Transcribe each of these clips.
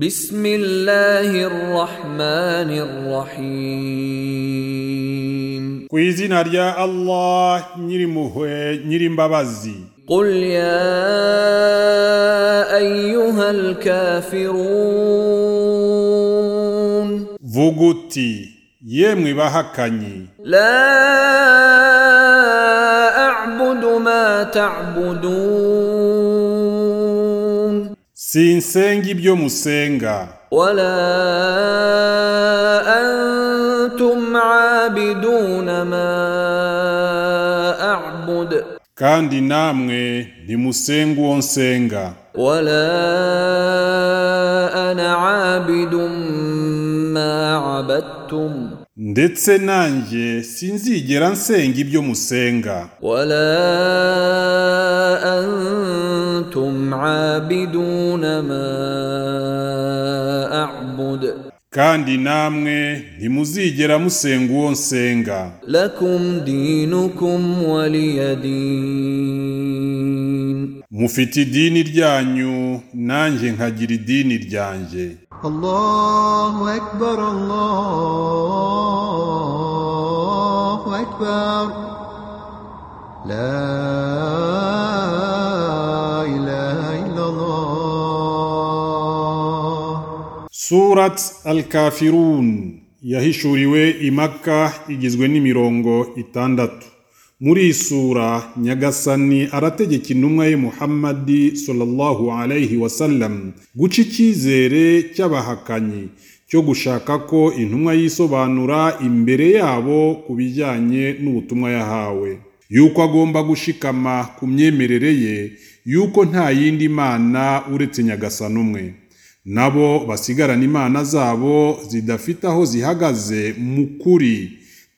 بسم الله الرحمن الرحيم ku izina rya allah nyirimpuhwe nyirimbabazi قل يا أيها الكافرون vuga uti yemwe bahakanyi لا أعبد ما تعبدون sinsenga ibyo musenga ولا أنتم عابدون ما أعبد kandi namwe ntimusenga uwo nsenga ولا أنا عابد ما عبدتم ndetse nanjye sinzigera nsenga ibyo musenga ولا أنتم عابدون ما أعبد kandi namwe ntimuzigera musenga uwo nsenga لكم دينكم ولي دين mufite idini ryanyu nanjye nkagira idini ryanjye الله أكبر الله أكبر لا إله إلا الله surat al kafirun yahishuriwe i maka igizwe n'imirongo itandatu muri iyi sura nyagasani arategeka intumwa ye muhammadi sallallahu alayhi wasallam guca icyizere cy'abahakanyi cyo gushaka ko intumwa yisobanura imbere yabo ku bijyanye n'ubutumwa yahawe yuko agomba gushikama ku myemerere ye yuko nta yindi mana uretse nyagasani umwe nabo basigarana imana zabo zidafite aho zihagaze mu kuri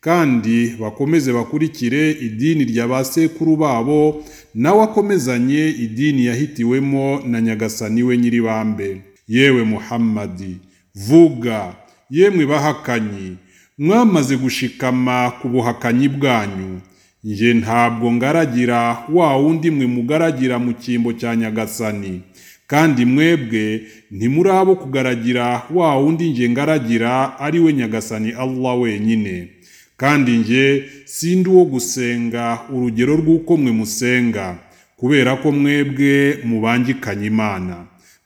kandi bakomeze bakurikire idini rya ba sekuru babo nawe akomezanye idini yahitiwemo na nyagasani we nyiribambe yewe muhammadi vuga yemwe bahakanyi mwamaze gushikama ku buhakanyi bwanyu nje ntabwo ngaragira wa wundi mwe mugaragira mu cyimbo cya nyagasani kandi mwebwe ntimuri abo kugaragira wa wundi nje ngaragira ari we nyagasani allah wenyine kandi nje sindi uwo gusenga urugero rw'uko mwe musenga kubera ko mwebwe mubangikanye imana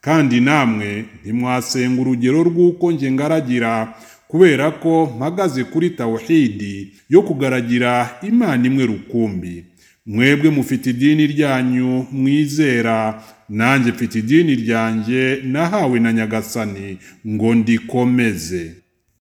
kandi namwe ntimwasenga urugero rw'uko nje ngaragira kubera ko mpagaze kuri tawhidi yo kugaragira imana imwe rukumbi mwebwe mufite idini ryanyu mwizera nanjye mfite idini ryanjye nahawe na nyagasani ngo ndikomeze